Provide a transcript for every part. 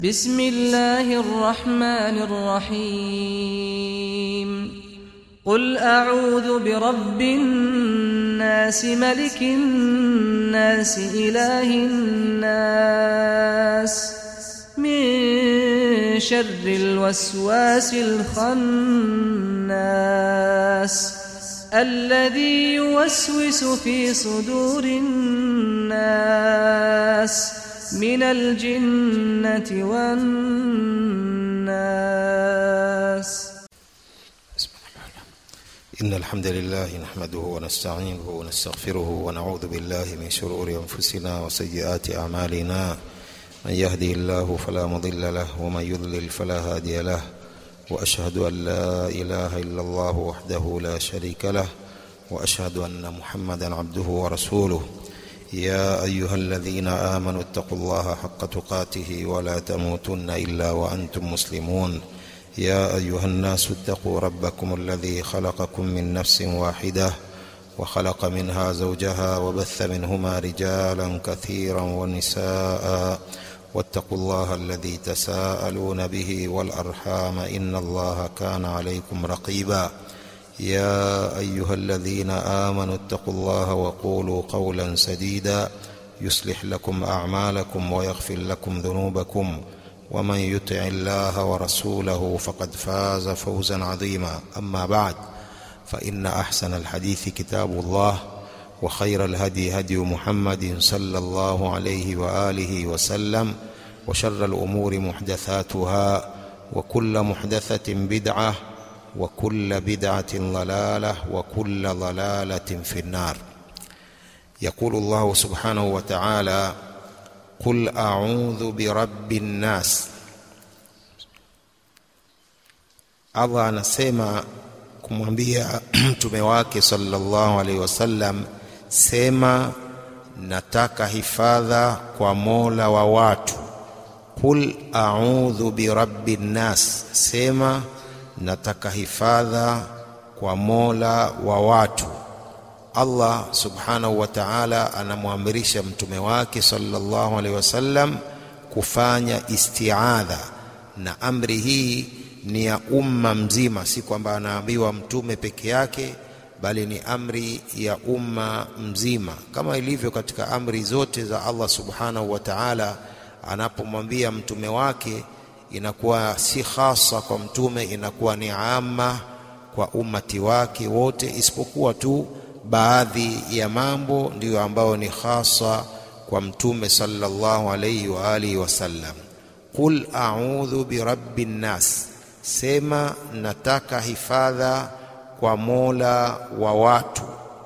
بسم الله الرحمن الرحيم قل أعوذ برب الناس ملك الناس إله الناس من شر الوسواس الخناس الذي يوسوس في صدور الناس من الجنة والناس إن الحمد لله نحمده ونستعينه ونستغفره ونعوذ بالله من شرور أنفسنا وسيئات أعمالنا من يهدي الله فلا مضل له ومن يضلل فلا هادي له وأشهد أن لا إله إلا الله وحده لا شريك له وأشهد أن محمدا عبده ورسوله يا أيها الذين آمنوا اتقوا الله حق تقاته ولا تموتن إلا وأنتم مسلمون يا أيها الناس اتقوا ربكم الذي خلقكم من نفس واحدة وخلق منها زوجها وبث منهما رجالا كثيرا ونساء واتقوا الله الذي تساءلون به والأرحام إن الله كان عليكم رقيبا يا أيها الذين آمنوا اتقوا الله وقولوا قولا سديدا يصلح لكم أعمالكم ويغفر لكم ذنوبكم ومن يطع الله ورسوله فقد فاز فوزا عظيما أما بعد فإن أحسن الحديث كتاب الله وخير الهدي هدي محمد صلى الله عليه وآله وسلم وشر الأمور محدثاتها وكل محدثة بدعة وكل بدعة ضلالة وكل ضلالة في النار يقول الله سبحانه وتعالى قل أعوذ برب الناس Allah anasema kumwambia mtume wake sallallahu alaihi wasallam, sema nataka hifadha kwa Mola wa watu. Qul a'udhu birabbi nnas, sema nataka hifadha kwa Mola wa watu. Allah subhanahu wa ta'ala anamwamrisha mtume wake sallallahu alaihi wasallam kufanya isti'adha, na amri hii ni ya umma mzima, si kwamba anaambiwa mtume peke yake, bali ni amri ya umma mzima, kama ilivyo katika amri zote za Allah subhanahu wa ta'ala. Anapomwambia mtume wake, inakuwa si khasa kwa mtume, inakuwa ni amma kwa ummati wake wote, isipokuwa tu baadhi ya mambo ndiyo ambayo ni khasa kwa mtume sallallahu alayhi wa alihi wasallam. Qul a'udhu birabbi nnas, sema nataka hifadha kwa mola wa watu.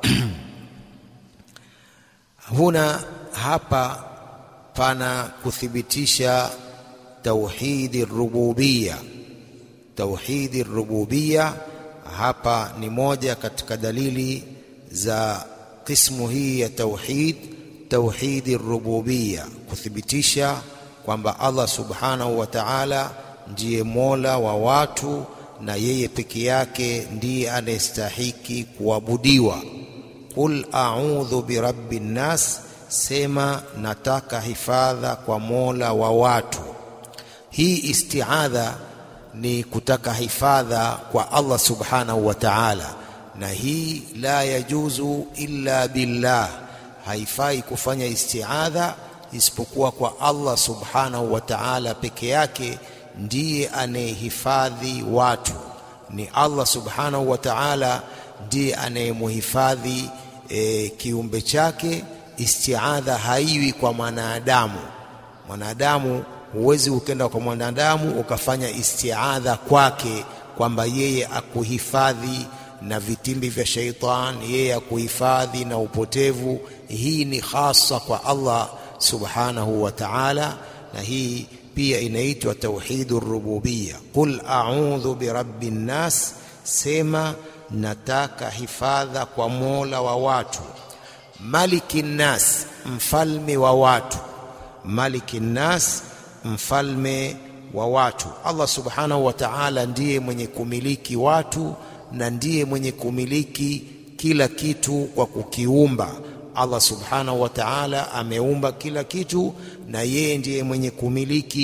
Huna hapa pana kuthibitisha tauhidi rububia. Tauhidi rububia hapa ni moja katika dalili za kismu hii ya tauhid, tauhidi rububia, kuthibitisha kwamba Allah subhanahu wa ta'ala ndiye mola wa watu na yeye peke yake ndiye anayestahiki kuabudiwa. Qul a'udhu birabbi nnas, sema nataka hifadha kwa mola wa watu. Hii isti'adha ni kutaka hifadha kwa Allah subhanahu wa ta'ala na hii la yajuzu illa billah, haifai kufanya isti'adha isipokuwa kwa Allah subhanahu wa ta'ala peke yake, ndiye anayehifadhi watu. Ni Allah subhanahu wa ta'ala ndiye anayemuhifadhi e, kiumbe chake. Isti'adha haiwi kwa mwanadamu. Mwanadamu huwezi ukenda kwa mwanadamu ukafanya isti'adha kwake kwamba yeye akuhifadhi na vitimbi vya shaitani, yeye akuhifadhi na upotevu. Hii ni hasa kwa Allah subhanahu wa ta'ala, na hii pia inaitwa tauhidu rububia. Qul a'udhu birabbi nnas, sema nataka hifadha kwa mola wa watu. Maliki nnas, mfalme wa watu. Maliki nnas, mfalme wa watu. Allah subhanahu wa ta'ala ndiye mwenye kumiliki watu na ndiye mwenye kumiliki kila kitu kwa kukiumba. Allah subhanahu wa ta'ala ameumba kila kitu na yeye ndiye mwenye kumiliki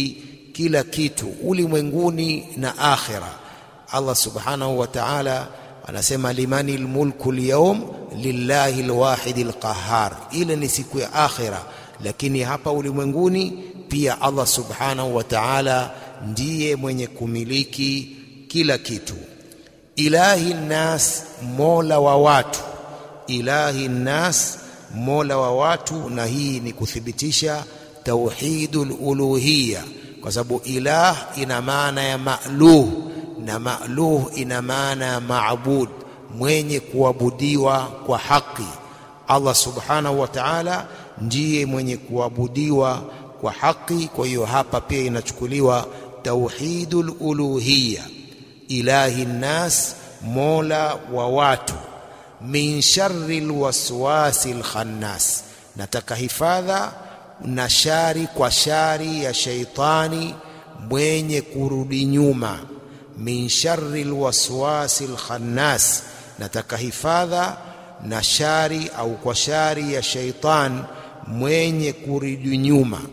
kila kitu ulimwenguni na akhira. Allah subhanahu wa ta'ala anasema limani lmulku lyawm lillahi lwahidi lqahar. Ile ni siku ya akhira, lakini hapa ulimwenguni pia Allah subhanahu wa ta'ala ndiye mwenye kumiliki kila kitu. Ilahi nnas, mola wa watu. Ilahi nnas, mola wa watu, na hii ni kuthibitisha tauhidul uluhiyya, kwa sababu ilah ina maana ya ma'luh na ma'luh ina maana ya maabud, mwenye kuabudiwa kwa haki. Allah subhanahu wa ta'ala ndiye mwenye kuabudiwa kwa haki. Kwa hiyo hapa pia inachukuliwa tauhidul uluhiyya, ilahi nnas, mola wa watu. Min sharri lwaswasi lkhannas, nataka hifadha na shari kwa shari ya shaitani mwenye kurudi nyuma. Min sharri lwaswasi lkhannas, nataka hifadha na shari au kwa shari ya shaitan mwenye kurudi nyuma.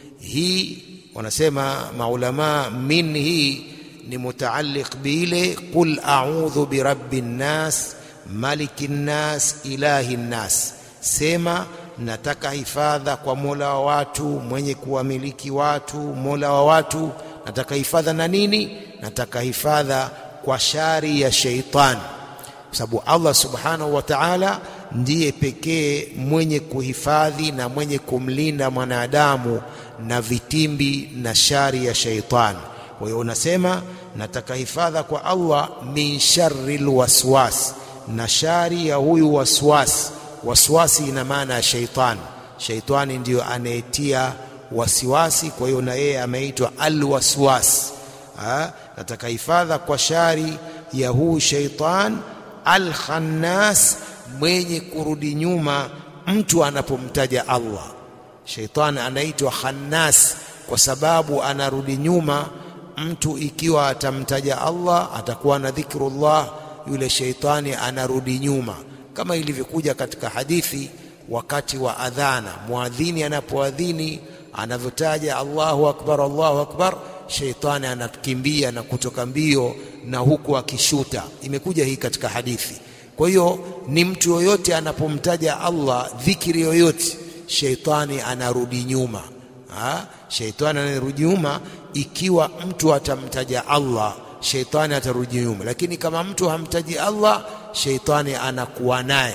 Hii wanasema maulamaa, min hii ni mutaalliq biile qul a'udhu birabbi nnas maliki nnas ilahi nnas, sema nataka hifadha kwa mola wa watu mwenye kuwamiliki watu, mola wa watu. Nataka hifadha na nini? Nataka hifadha kwa shari ya sheitani, kwa sababu Allah subhanahu wa ta'ala ndiye pekee mwenye kuhifadhi na mwenye kumlinda mwanadamu na vitimbi na shari ya sheitani. Kwa hiyo unasema nataka hifadha kwa Allah min sharri lwaswas, na shari ya huyu waswasi. Waswasi ina maana ya sheitani. Sheitani ndiyo anayetia wasiwasi, kwa hiyo na yeye ameitwa alwaswas. Nataka hifadha kwa shari ya huyu sheitan alkhannas, mwenye kurudi nyuma mtu anapomtaja Allah. Sheitani anaitwa khannas kwa sababu anarudi nyuma mtu. Ikiwa atamtaja Allah atakuwa na dhikrullah, yule sheitani anarudi nyuma, kama ilivyokuja katika hadithi wakati wa adhana, muadhini anapoadhini anavyotaja Allahu akbar, Allahu akbar, sheitani anakimbia na kutoka mbio na huku akishuta. Imekuja hii katika hadithi. Kwa hiyo ni mtu yoyote anapomtaja Allah dhikiri yoyote, sheitani anarudi nyuma. Ha? Sheitani anarudi nyuma ikiwa mtu atamtaja Allah, sheitani atarudi nyuma, lakini kama mtu hamtaji Allah, sheitani anakuwa naye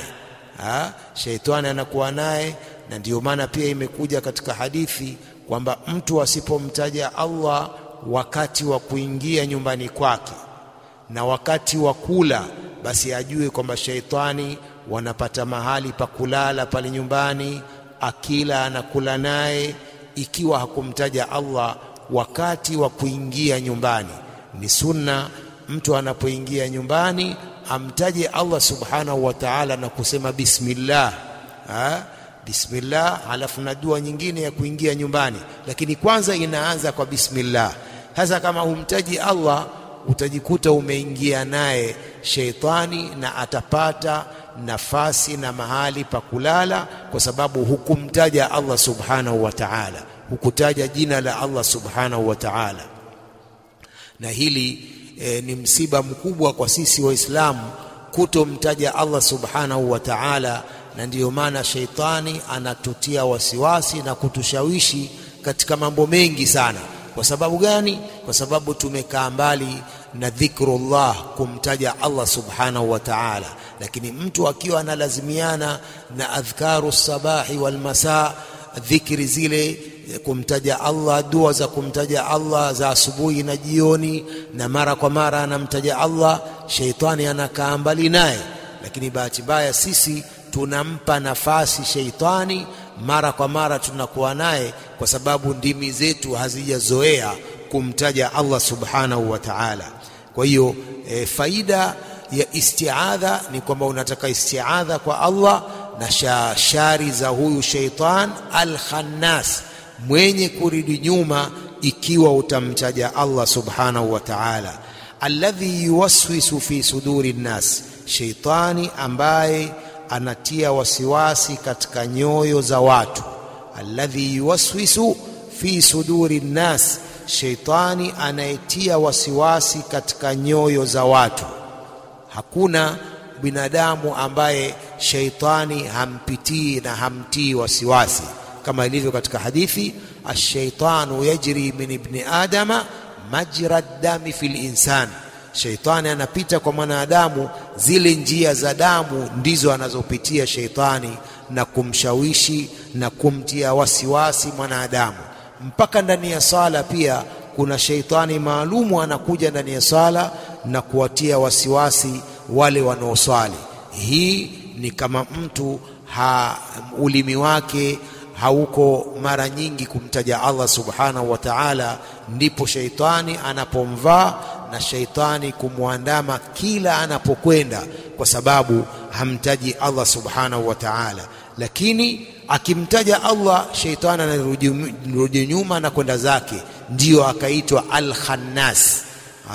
sheitani anakuwa naye. Na ndiyo maana pia imekuja katika hadithi kwamba mtu asipomtaja Allah wakati wa kuingia nyumbani kwake na wakati wa kula, basi ajue kwamba sheitani wanapata mahali pa kulala pale nyumbani, akila anakula naye. Ikiwa hakumtaja Allah wakati wa kuingia nyumbani, ni sunna mtu anapoingia nyumbani amtaje Allah subhanahu wa ta'ala na kusema bismillah, ha? Bismillah, halafu na dua nyingine ya kuingia nyumbani, lakini kwanza inaanza kwa bismillah. Sasa kama humtaji Allah utajikuta umeingia naye sheitani, na atapata nafasi na mahali pa kulala, kwa sababu hukumtaja Allah subhanahu wa ta'ala, hukutaja jina la Allah subhanahu wa ta'ala, na hili E, ni msiba mkubwa kwa sisi Waislamu kutomtaja Allah subhanahu wa ta'ala, na ndiyo maana sheitani anatutia wasiwasi na kutushawishi katika mambo mengi sana. Kwa sababu gani? Kwa sababu tumekaa mbali na dhikrullah, kumtaja Allah subhanahu wa ta'ala. Lakini mtu akiwa analazimiana na adhkaru sabahi wal masaa, dhikri zile kumtaja Allah, dua za kumtaja Allah za asubuhi na jioni, na mara kwa mara anamtaja Allah, sheitani anakaa mbali naye. Lakini bahati mbaya sisi tunampa nafasi sheitani, mara kwa mara tunakuwa naye, kwa sababu ndimi zetu hazijazoea kumtaja Allah subhanahu wa ta'ala. Kwa hiyo e, faida ya istiadha ni kwamba unataka istiadha kwa Allah na shari za huyu sheitan al-khannas mwenye kurudi nyuma ikiwa utamtaja Allah subhanahu wa ta'ala, alladhi yuwaswisu fi suduri nnas, sheitani ambaye anatia wasiwasi katika nyoyo za watu. Alladhi yuwaswisu fi suduri nnas, sheitani anayetia wasiwasi katika nyoyo za watu. Hakuna binadamu ambaye sheitani hampitii na hamtii wasiwasi, kama ilivyo katika hadithi, ashaitanu yajri min ibni adama majra dami fil insan, sheitani anapita kwa mwanadamu, zile njia za damu ndizo anazopitia sheitani na kumshawishi na kumtia wasiwasi mwanadamu. Mpaka ndani ya sala pia kuna sheitani maalumu anakuja ndani ya sala na kuwatia wasiwasi wale wanaoswali. Hii ni kama mtu ha, ulimi wake hauko mara nyingi kumtaja Allah subhanahu wa ta'ala, ndipo sheitani anapomvaa na sheitani kumwandama kila anapokwenda, kwa sababu hamtaji Allah subhanahu wa ta'ala. Lakini akimtaja Allah, sheitani anarudi nyuma na kwenda zake, ndiyo akaitwa al-khannas.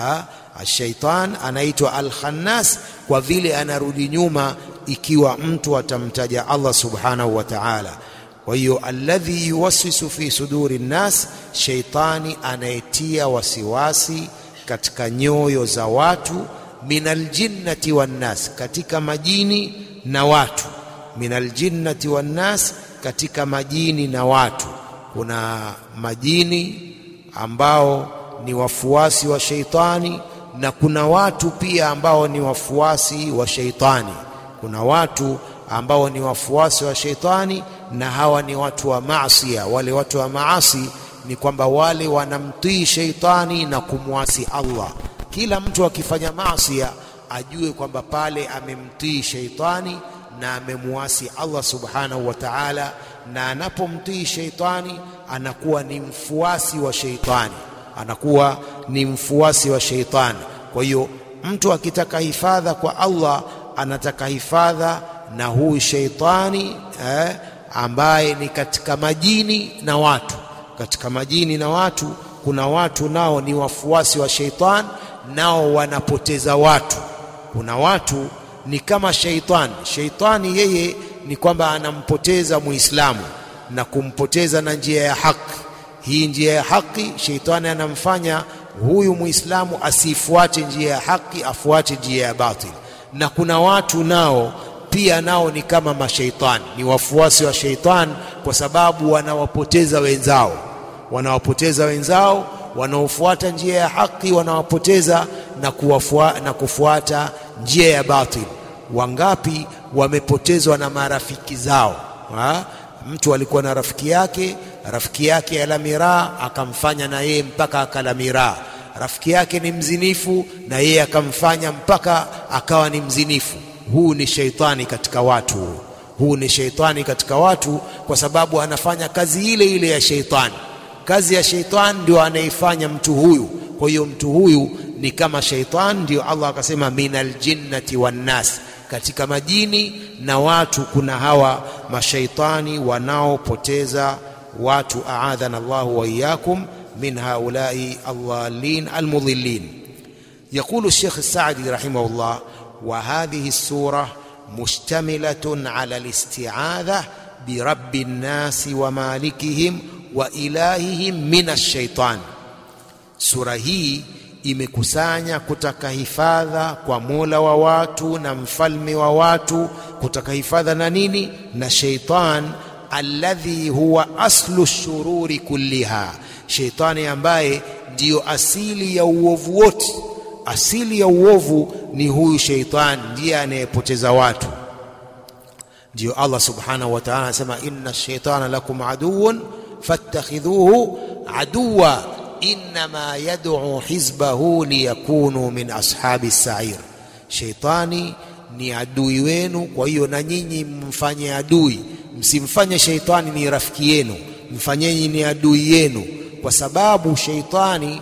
Shaitan anaitwa al-khannas kwa vile anarudi nyuma ikiwa mtu atamtaja Allah subhanahu wa ta'ala. Kwa hiyo alladhi yuwaswisu fi suduri nnas, sheitani anayetia wasiwasi katika nyoyo za watu, minal jinnati wan nas, katika majini na watu. Minal jinnati wan nas, katika majini na watu. Kuna majini ambao ni wafuasi wa sheitani na kuna watu pia ambao ni wafuasi wa sheitani. Kuna watu ambao ni wafuasi wa sheitani na hawa ni watu wa maasia. Wale watu wa maasi ni kwamba wale wanamtii sheitani na kumwasi Allah. Kila mtu akifanya maasia ajue kwamba pale amemtii sheitani na amemwasi Allah subhanahu wa ta'ala, na anapomtii sheitani anakuwa ni mfuasi wa sheitani, anakuwa ni mfuasi wa sheitani. Kwa hiyo mtu akitaka hifadha kwa Allah anataka hifadha na huyu sheitani eh, ambaye ni katika majini na watu. Katika majini na watu kuna watu nao ni wafuasi wa sheitani, nao wanapoteza watu. Kuna watu ni kama sheitani. Sheitani yeye ni kwamba anampoteza Muislamu na kumpoteza na njia ya haki. Hii njia ya haki, sheitani anamfanya huyu Muislamu asifuate njia ya haki, afuate njia ya batili. Na kuna watu nao pia nao ni kama masheitani, ni wafuasi wa sheitani, kwa sababu wanawapoteza wenzao, wanawapoteza wenzao wanaofuata njia ya haki, wanawapoteza na, kuwafua, na kufuata njia ya batili. Wangapi wamepotezwa na marafiki zao ha? Mtu alikuwa na rafiki yake, rafiki yake ala miraa, akamfanya na yeye mpaka akala miraa. Rafiki yake ni mzinifu, na yeye akamfanya mpaka akawa ni mzinifu. Huu ni sheitani katika watu, huu ni sheitani katika watu, kwa sababu anafanya kazi ile ile ya sheitani. Kazi ya sheitani ndio anaifanya mtu huyu. Kwa hiyo mtu huyu ni kama sheitani, ndio Allah akasema minal jinnati wan nas katika majini na watu kuna hawa mashaitani wanaopoteza watu. aadhana Allahu wa iyyakum min haulai aldhalin almudhillin. Yaqulu Sheikh Saadi rahimahullah, wa hadhihi sura mushtamilatun ala alisti'adha birabbi nnasi wa malikihim wa ilahihim min alshaitan. Sura hii imekusanya kutaka hifadha kwa Mola wa watu na mfalme wa watu, kutaka hifadha na nini? Na sheitan, alladhi huwa aslu shururi kulliha, sheitani ambaye ndiyo asili ya uovu wote. Asili ya uovu ni huyu sheitani, ndiye anayepoteza watu. Ndiyo Allah subhanahu wa ta'ala anasema, inna shaitana lakum aduwwun fattakhidhuhu aduwa innama yad'u hizbahu liyakunu min ashabi sair, sheitani ni adui wenu. Kwa hiyo na nyinyi mfanye adui, msimfanye sheitani ni rafiki yenu, mfanyeni ni adui yenu, kwa sababu sheitani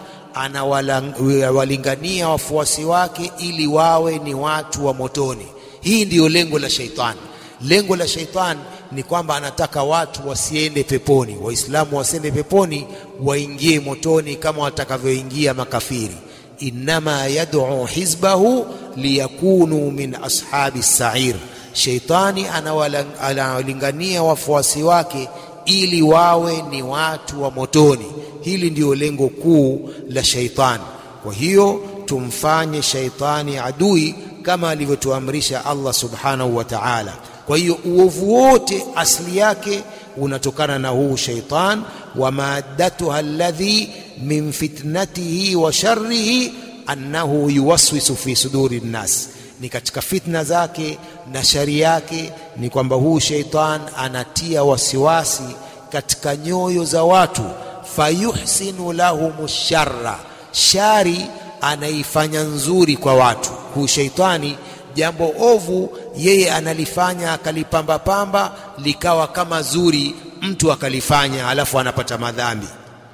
anawalingania wafuasi wake ili wawe ni watu wa motoni. Hii ndiyo lengo la sheitani. Lengo la sheitani ni kwamba anataka watu wasiende peponi, Waislamu wasiende peponi, waingie motoni kama watakavyoingia makafiri. Innama yad'u hizbahu liyakunu min ashabi sair, sheitani anawalingania wafuasi wake ili wawe ni watu wa motoni. Hili ndio lengo kuu la shaitani. Kwa hiyo tumfanye shaitani adui kama alivyotuamrisha Allah subhanahu wa ta'ala. Kwa hiyo uovu wote asili yake unatokana na huu shaitan, wa maddatuha alladhi min fitnatihi wa sharrihi annahu yuwaswisu fi suduri nnas, ni katika fitna zake na shari yake ni kwamba huu shaitan anatia wasiwasi katika nyoyo za watu, fayuhsinu lahum sharra, shari anaifanya nzuri kwa watu. Huu shaitani jambo ovu yeye analifanya akalipamba pamba likawa kama zuri, mtu akalifanya alafu anapata madhambi.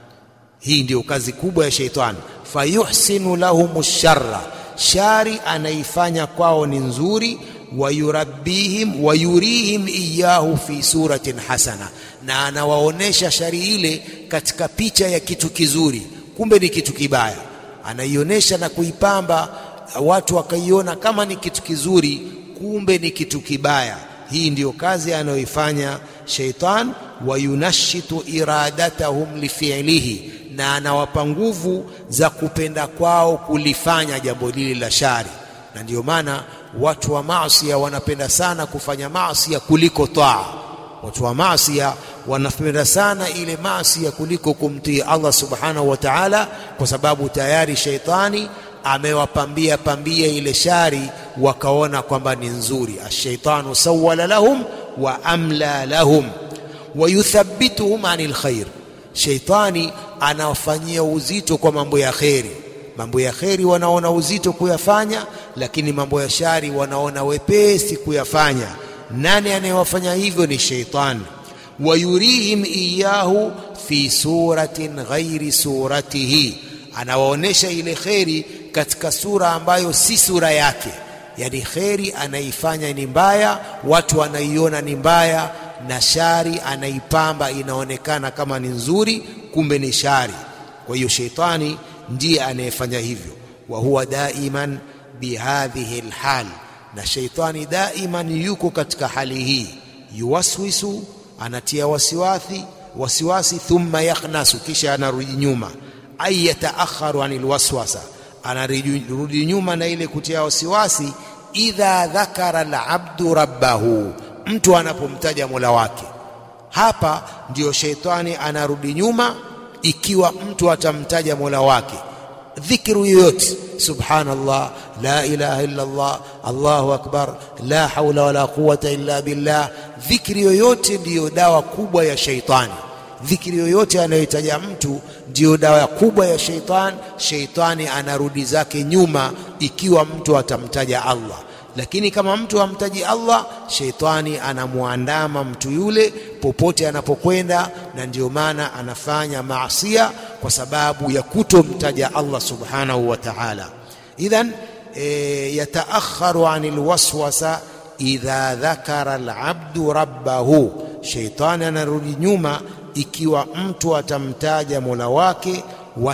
Hii ndiyo kazi kubwa ya shaitani, fayuhsinu lahum sharra, shari anaifanya kwao ni nzuri, wayurabbihim wayurihim iyahu fi suratin hasana, na anawaonesha shari ile katika picha ya kitu kizuri, kumbe ni kitu kibaya. Anaionyesha na kuipamba watu wakaiona kama ni kitu kizuri, kumbe ni kitu kibaya. Hii ndiyo kazi anayoifanya shaitan, wayunashitu iradatahum lifiilihi, na anawapa nguvu za kupenda kwao kulifanya jambo lile la shari. Na ndiyo maana watu wa maasia wanapenda sana kufanya maasia kuliko taa. Watu wa maasia wanapenda sana ile maasia kuliko kumtii Allah subhanahu wa ta'ala, kwa sababu tayari shaitani amewapambia pambia ile shari, wakaona kwamba ni nzuri. Ashaitanu sawala lahum wa amla lahum wa yuthabbituhum anil khair, shaitani anawafanyia uzito kwa mambo ya kheri. Mambo ya kheri wanaona uzito kuyafanya, lakini mambo ya shari wanaona wepesi kuyafanya. Nani anayewafanya hivyo? Ni shaitani. Wayurihim iyahu fi suratin ghairi suratihi, anawaonesha ile kheri katika sura ambayo si sura yake. Yani kheri anaifanya ni mbaya, watu wanaiona ni mbaya, na shari anaipamba inaonekana kama ni nzuri, kumbe ni shari. Kwa hiyo sheitani ndiye anayefanya hivyo, wa huwa daiman bihadhihi lhal, na sheitani daiman yuko katika hali hii, yuwaswisu, anatia wasiwasi wasiwasi, thumma yakhnasu, kisha anarudi nyuma, ay yataakharu anil waswasa anarudi nyuma na ile kutia wasiwasi. Idha dhakara alabdu rabbahu, mtu anapomtaja mola wake. Hapa ndiyo sheitani anarudi nyuma, ikiwa mtu atamtaja mola wake dhikru yoyote, subhanallah, la ilaha illa Allah, Allahu akbar, la haula wala quwata illa billah. Dhikri yoyote ndiyo dawa kubwa ya sheitani. Dhikri yoyote anayoitaja mtu ndiyo dawa kubwa ya sheitani. Sheitani anarudi zake nyuma ikiwa mtu atamtaja Allah, lakini kama mtu hamtaji Allah, sheitani anamwandama mtu yule popote anapokwenda, na ndiyo maana anafanya maasia kwa sababu ya kutomtaja Allah subhanahu wa ta'ala. Idhan e, yataakharu anil waswasa idha dhakara alabdu rabbahu, sheitani anarudi nyuma ikiwa mtu atamtaja mola wake,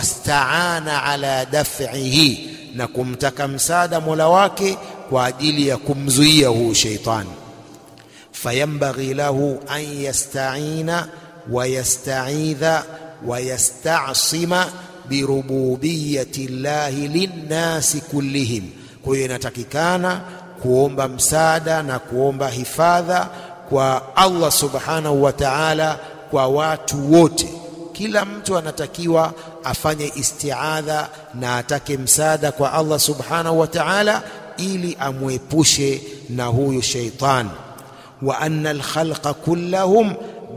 wastaana ala daf'ihi, na kumtaka msaada mola wake kwa ajili ya kumzuia huu sheitani. Fayambaghi lahu an yastaina wa yastaidha wa yastasima birububiyati llahi linnasi kullihim. Kwa hiyo inatakikana kuomba msaada na kuomba hifadha kwa Allah subhanahu wa ta'ala kwa watu wote. Kila mtu anatakiwa afanye istiadha na atake msaada kwa Allah subhanahu wa ta'ala ili amwepushe na huyu sheitan. Wa anna alkhalqa kullahum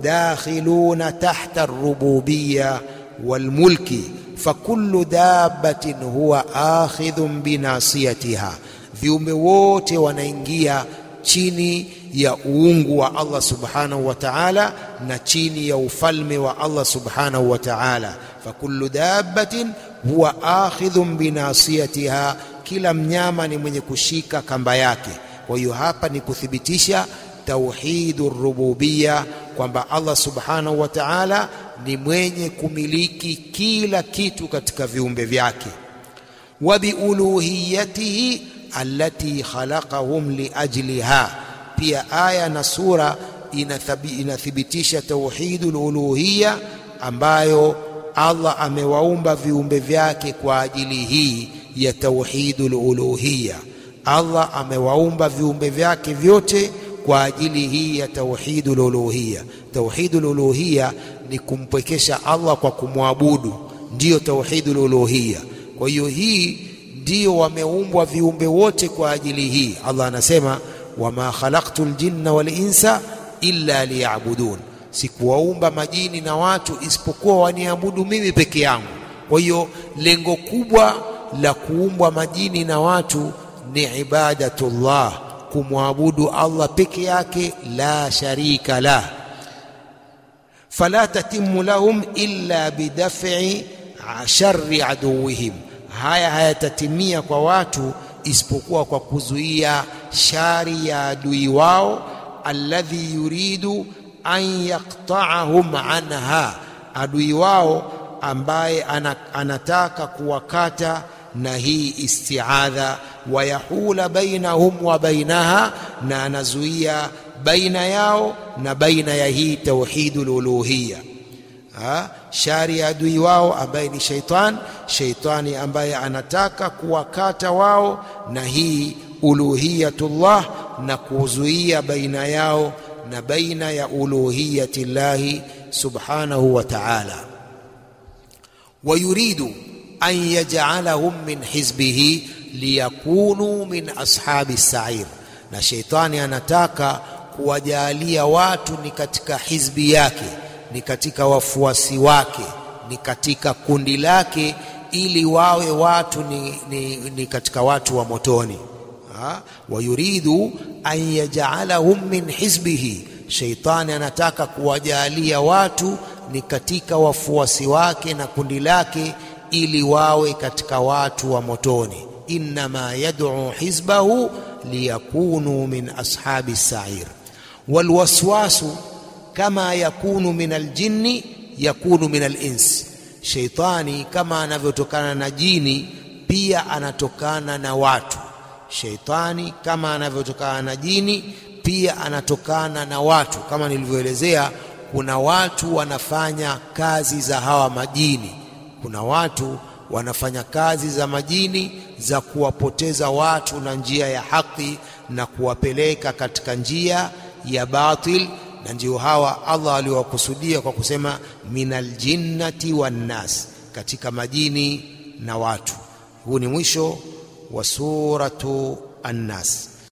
dakhiluna tahta arrububiyya walmulki fakullu dabbatin huwa akhidhun binasiyatiha, viumbe wote wanaingia chini ya uungu wa Allah subhanahu wa ta'ala na chini ya ufalme wa Allah subhanahu wa ta'ala. Fakullu dabbatin huwa akhidhun binasiyatiha, kila mnyama ni mwenye kushika kamba yake. Kwa hiyo hapa ni kuthibitisha tauhidu rububiyya kwamba Allah subhanahu wa ta'ala ni mwenye kumiliki kila kitu katika viumbe vyake, wa biuluhiyatihi allati khalaqahum liajliha. Pia aya na sura inathibitisha tauhidul uluhiyya ambayo Allah amewaumba viumbe vyake kwa ajili hii ya tauhidul uluhiyya. Allah amewaumba viumbe vyake vyote kwa ajili hii ya tauhidul uluhiyya. Tauhidul uluhiyya ni kumpwekesha Allah kwa kumwabudu, ndiyo tauhidul uluhiyya. Kwa hiyo hii ndiyo wameumbwa viumbe wote kwa ajili hii. Allah anasema wama khalaqtul jinna wal insa illa liya'budun, sikuwaumba majini na watu isipokuwa waniabudu mimi peke yangu. Kwa hiyo lengo kubwa la kuumbwa majini na watu ni ibadatullah, kumwabudu Allah peke yake, la sharika lah. Fala tatimmu lahum illa bidaf'i sharri aduwihim, haya hayatatimia kwa watu isipokuwa kwa kuzuia shari ya adui wao, alladhi yuridu an yaqta'ahum anha, adui wao ambaye anataka kuwakata na hii isti'adha, wayahula bainahum wa bainaha, na anazuia baina yao na baina ya hii tauhidul uluhiyya. Shari ya adui wao ambaye ni shaitan, shaitani ambaye anataka kuwakata wao na hii uluhiyatullah na kuzuia baina yao na baina ya uluhiyati llahi subhanahu wa ta'ala. Wa yuridu an yaj'alahum min hizbihi liyakunu min ashabi sa'ir, na shaitani anataka kuwajalia watu ni katika hizbi yake ni katika wafuasi wake, ni katika kundi lake, ili wawe watu ni, ni, ni katika watu wa motoni. wa yuridu an yaj'alahum min hizbihi, shaitani anataka kuwajalia watu ni katika wafuasi wake na kundi lake, ili wawe katika watu wa motoni. innama yad'u hizbahu liyakunu min ashabi sa'ir walwaswasu kama yakunu min aljinni yakunu min alins, sheitani kama anavyotokana na jini pia anatokana na watu. Sheitani kama anavyotokana na jini pia anatokana na watu. Kama nilivyoelezea, kuna watu wanafanya kazi za hawa majini, kuna watu wanafanya kazi za majini za kuwapoteza watu na njia ya haki na kuwapeleka katika njia ya batil na ndio hawa Allah aliwakusudia kwa kusema minal jinnati wan nas, katika majini na watu. Huu ni mwisho wa suratu An-Nas.